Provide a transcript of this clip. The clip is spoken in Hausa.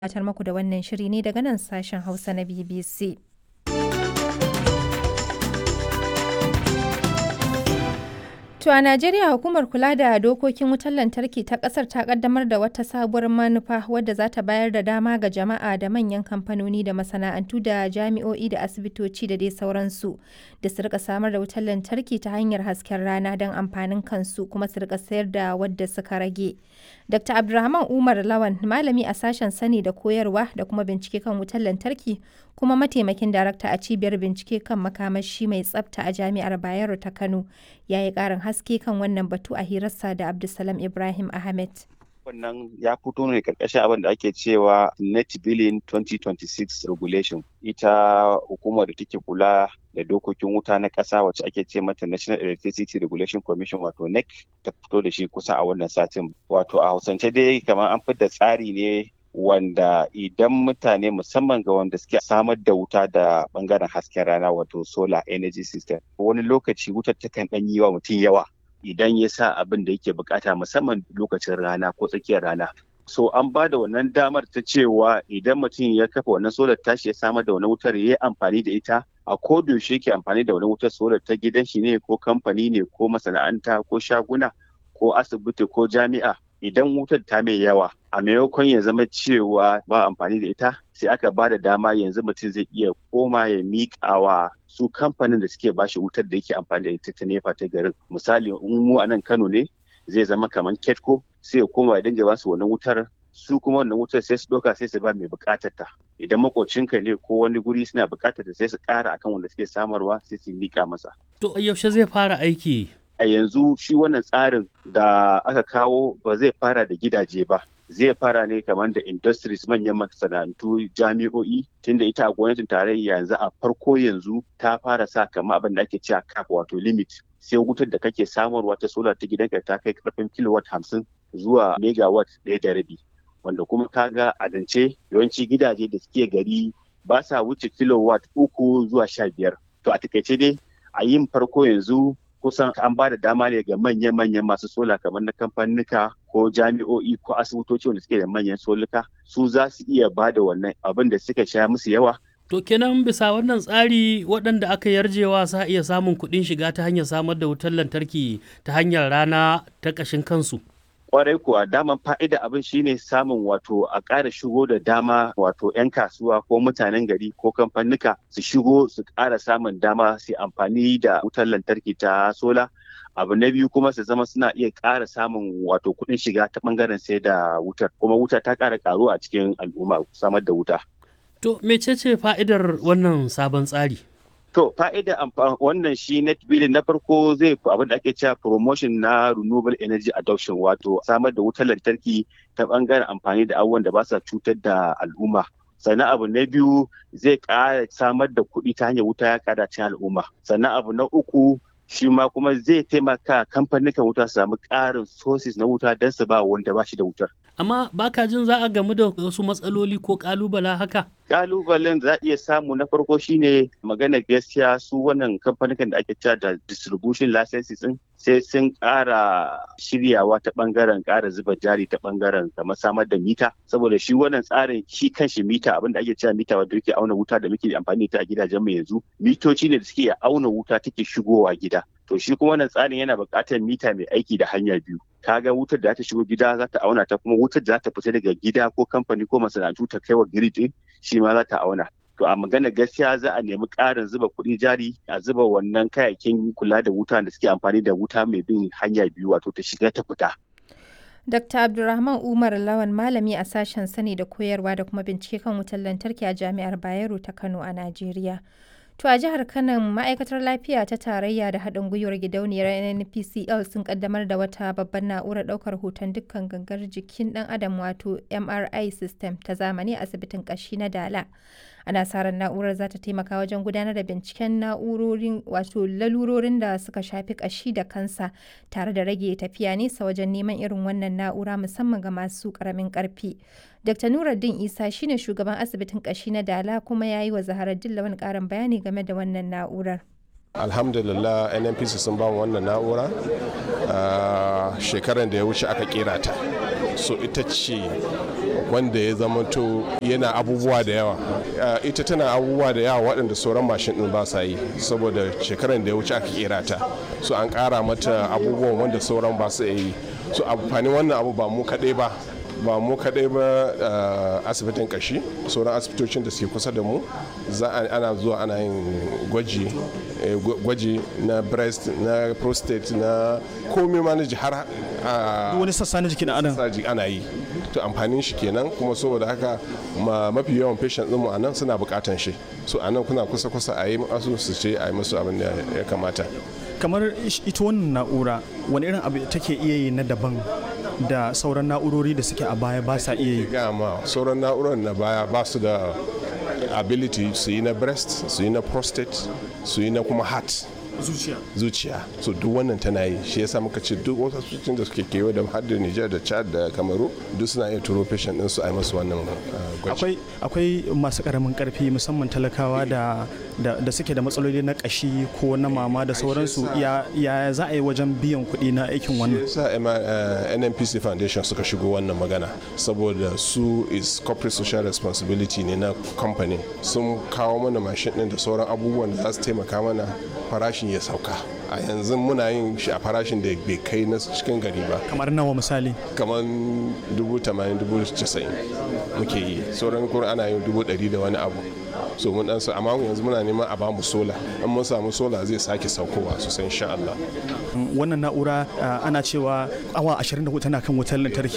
gabatar muku da wannan shiri ne daga nan sashen Hausa na BBC. To a Najeriya hukumar kula da dokokin wutar lantarki ta kasar ta kaddamar da wata sabuwar manufa wadda za ta bayar da dama ga jama'a da manyan kamfanoni da masana'antu da jami'o'i da asibitoci da dai sauransu da su rika samar da wutar lantarki ta hanyar hasken rana don amfanin kansu kuma su rika sayar da wadda suka rage. Dr. Abdulrahman Umar Lawan malami a sashen sani da koyarwa da kuma bincike kan wutar lantarki kuma mataimakin darakta a cibiyar bincike kan makamashi mai tsafta a jami'ar Bayero ta Kano ya yi ƙarin haske kan wannan batu a hirarsa da Abdulsalam Ibrahim Ahmed. wannan ya fito ne karkashin abin da ake cewa net billing 2026 regulation ita hukumar da take kula da dokokin wuta na ƙasa wacce ake ce mata national electricity regulation commission wato nec ta fito da shi kusa a wannan satin wato a hausance dai kamar an fitar tsari ne wanda idan mutane musamman ga wanda suke samar da wuta da bangaren hasken rana wato solar energy system wani lokaci wutar takan ɗan yi wa mutum yawa idan ya sa abin da yake bukata musamman lokacin rana ko tsakiyar rana. So an ba da wannan damar ta cewa idan mutum ya kafa wannan solar tashi ya samar da wannan wutar ya yi amfani da ita a yaushe yake amfani da wannan wutar solar ta gidan shi ne ko kamfani ne ko masana'anta ko shaguna ko asibiti ko jami'a idan wutar ta mai yawa a maimakon ya zama cewa ba amfani da ita sai aka ba da dama yanzu mutum zai iya koma ya miƙa wa su kamfanin da suke bashi wutar da yake amfani da ita ta nefa ta garin misali in mu a nan kano ne zai zama kamar ketco sai ya koma ya dinga basu wannan wutar su kuma wannan wutar sai su ɗauka sai su ba mai buƙatar ta idan makocinka ne ko wani guri suna buƙatar ta sai su ƙara akan wanda suke samarwa sai su miƙa masa. To yaushe zai fara aiki? A yanzu shi wannan tsarin da aka kawo ba zai fara da gidaje ba. zai fara ne kamar da industries manyan masana'antu jami'o'i tunda ita a gwamnatin tarayya yanzu a farko yanzu ta fara sa kamar abin da ake cewa cap wato limit sai wutar da kake samarwa ta solar ta gidanka ta kai karfin kilowatt hamsin zuwa megawatt ɗaya da rabi wanda kuma kaga a dance yawanci gidaje da suke gari ba sa wuce kilowatt uku zuwa sha biyar to a takaice dai a yin farko yanzu kusan an ba da dama ne ga manyan-manyan masu sola kamar na kamfanika ko jami'o'i ko asibitoci wanda suke da manyan soluka su za su iya ba da wannan abin da suka sha musu yawa To kenan bisa wannan tsari waɗanda aka yarjewa sa iya samun kuɗin shiga ta hanyar samar da wutar lantarki ta hanyar rana ta ƙashin kansu. kwarai kuwa daman fa'ida abin shine samun wato a ƙara shigo da dama wato 'yan kasuwa ko mutanen gari ko kamfanika su shigo su ƙara samun dama su amfani da wutar lantarki ta sola abu na biyu kuma su zama suna iya ƙara samun wato kuɗin shiga ta ɓangaren sai da wutar kuma wuta ta ƙara ƙaruwa a cikin al'umma samar da wuta. To mecece fa'idar wannan sabon tsari? To fa'ida wannan shi net billing na farko zai abin da ake cewa promotion na renewable energy adoption wato samar da wutar lantarki ta bangaren amfani da abubuwan da ba sa cutar da al'umma. sannan abu na biyu zai ƙara samar da kuɗi ta hanyar wuta ya ƙara cin al'umma sannan abu na uku shi ma kuma zai taimaka kamfanin wuta su samu ƙarin sources na wuta don su ba wanda ba shi da wutar. Amma baka jin za a gamu da wasu matsaloli ko ƙalubala haka? kalubalen za a iya samu na farko shine magana gaskiya su wannan kamfanin da ake cewa da distribution licenses din sai sun ƙara shiryawa ta bangaren ƙara zuba jari ta bangaren kamar samar da mita saboda shi wannan tsarin shi kanshi mita abinda ake cewa mita wanda yake auna wuta da muke amfani da a gidajen mu yanzu mitoci ne da suke auna wuta take shigowa gida to shi kuma wannan tsarin yana buƙatar mita mai aiki da hanya biyu kaga wutar da ta shigo gida za ta auna ta kuma wutar da za ta fita daga gida ko kamfani ko masana'antu ta kai wa grid shi ma za ta auna to a magana gaskiya za a nemi ƙarin zuba kuɗi jari a zuba wannan kayayyakin kula da wuta da suke amfani da wuta mai bin hanya biyu wato ta shiga ta fita Dr. Abdulrahman Umar Lawan malami a sashen sani da koyarwa da kuma bincike kan wutar lantarki a Jami'ar Bayero ta Kano a Najeriya. To a jihar Kano ma'aikatar lafiya ta tarayya da haɗin gwiwar gidauniyar NPCL sun kaddamar da wata babbar na'urar ɗaukar hoton dukkan gangar jikin ɗan adam wato MRI system ta zamani a asibitin ƙashi na Dala. Ana sa ran na'urar za ta taimaka wajen gudanar da binciken na'urorin wato lalurorin da suka shafi ƙashi da kansa tare da rage tafiya nesa wajen neman irin wannan na'ura musamman ga masu ƙaramin ƙarfi. Dr. Nuruddin Isa shine shugaban asibitin ƙashi na Dala kuma ya yi wa Zaharar Dillawan ƙarin bayani game da wannan na'urar. alhamdulillah nnpc sun ba wannan na'ura shekaran da ya wuce aka kera ta so ita ce wanda ya zamanto yana abubuwa da yawa ita tana abubuwa da yawa waɗanda sauran mashin ɗin ba sa yi saboda shekaran da ya wuce aka kera ta so an ƙara mata abubuwan wanda sauran ba su yi so amfanin wannan abu ba mu kaɗai ba ba mu kaɗai ba asibitin kashi sauran asibitocin da suke kusa da mu za ana zuwa ana yin gwaji gwaji na breast na prostate na komai ma na har wani sassa na jikin adam ana yi to amfanin shi kenan kuma saboda haka mafi yawan patient ɗinmu a nan suna buƙatan shi so a nan kuna kusa kusa a yi masu su ce a yi musu abin da ya kamata kamar ita wannan na'ura wani irin abu take iya yi na daban da sauran na'urori da suke a baya ba sa iya yi gama sauran na'urar na baya ba su da ability su yi na breast su yi na prostate su yi na kuma heart zuciya zuciya so duk wannan tana yi shi yasa muka ce duk wasu asibitocin da suke kewa da har da Niger da Chad da Kamaru duk suna iya turo patient din su a yi masu wannan gwaji akwai akwai masu karamin karfi musamman talakawa da da suke da matsaloli na kashi ko na mama da sauransu ya za a yi wajen biyan kuɗi na aikin wannan yasa NNPC Foundation suka shigo wannan magana saboda su is corporate social responsibility ne na company sun kawo mana mashin din da sauran abubuwan da za su taimaka mana farashin ya sauka a yanzu muna yin shi a farashin da bai kai na cikin gari ba kamar nawa misali kamar dubu tamanin dubu casa'in muke yi sauran kuma ana yin dubu ɗari da wani abu so mun dan su amma yanzu muna neman a bamu sola in mun samu sola zai sake saukowa sosai insha Allah wannan na'ura ana cewa awa 24 tana kan wutar lantarki